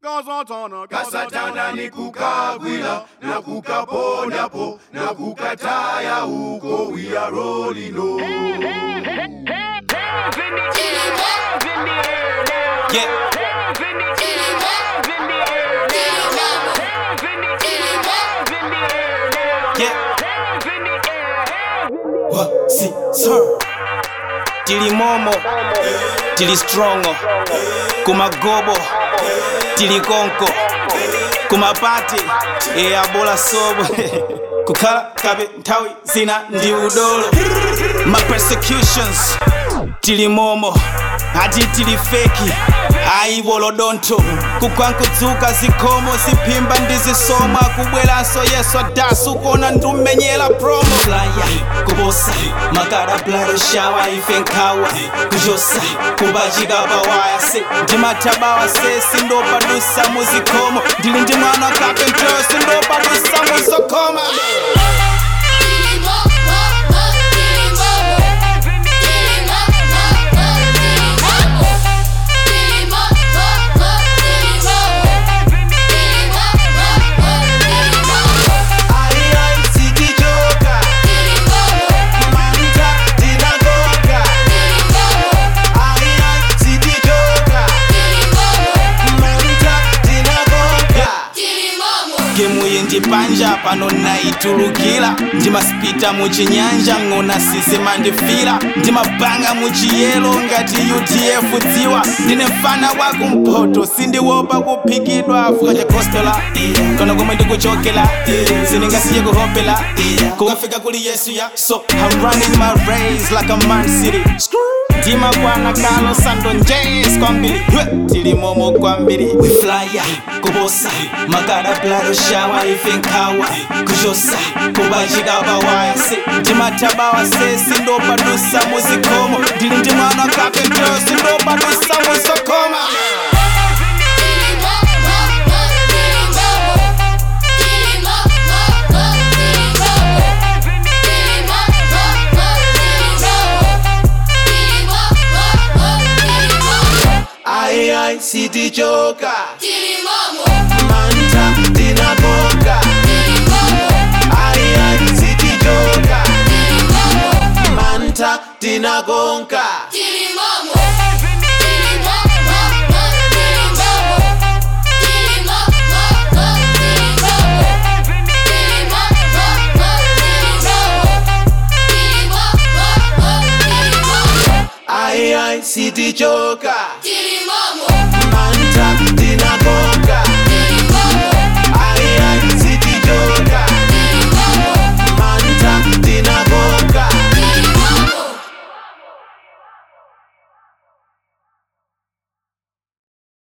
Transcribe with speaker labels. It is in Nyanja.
Speaker 1: kasatana ni kukagwila na kukaponyapo na kukataya huko we are rolling on.
Speaker 2: Yeah. Yeah. What? See, sir. Tili momo, tili strongo, kumagobo, tili konko, kumapati, ea bola sobo, kukala kabe ntawi zina ndi udolo. My persecutions, tili momo, ati tili feki, aibolodonto, kukwankudzuka zikomo zipimba ndizisomwa kubwelanso yesu adasu kona ndumenyera promo flya kubosa makada blado shawa ife nkawa kujosa kubachika pawaya se ndimatabawa se sindopadusa muzikomo ndili ndi mwana kapentero sindopadusa muzokoma gemuyi ndipanja pano naitulukira ndimasipita muchinyanja ng'ona sizima ndifira ndimabanga muchiyelo ngati utf dziwa ndine mfana wakumpoto sindiwopa kuphikidwa fuka cha kostola kono komwe ndikuchokela sindingasiye kuhopela kukafika kuli yesu ya so i'm running my race like a man city ndima kwana kalo sando njes kwambiri Hwe, tilimomo kwambiri we flya kubosa makada blado shawa ife nkawa kujosa kubachika pawaya se ndimatabawa se sindopadusa muzikomo ndili ndi mwana kapentero sindopadusa muzokoma
Speaker 1: Ai ai sitichoka manta tinaboka ai ai sitichoka manta tinagonka ai ai sitichoka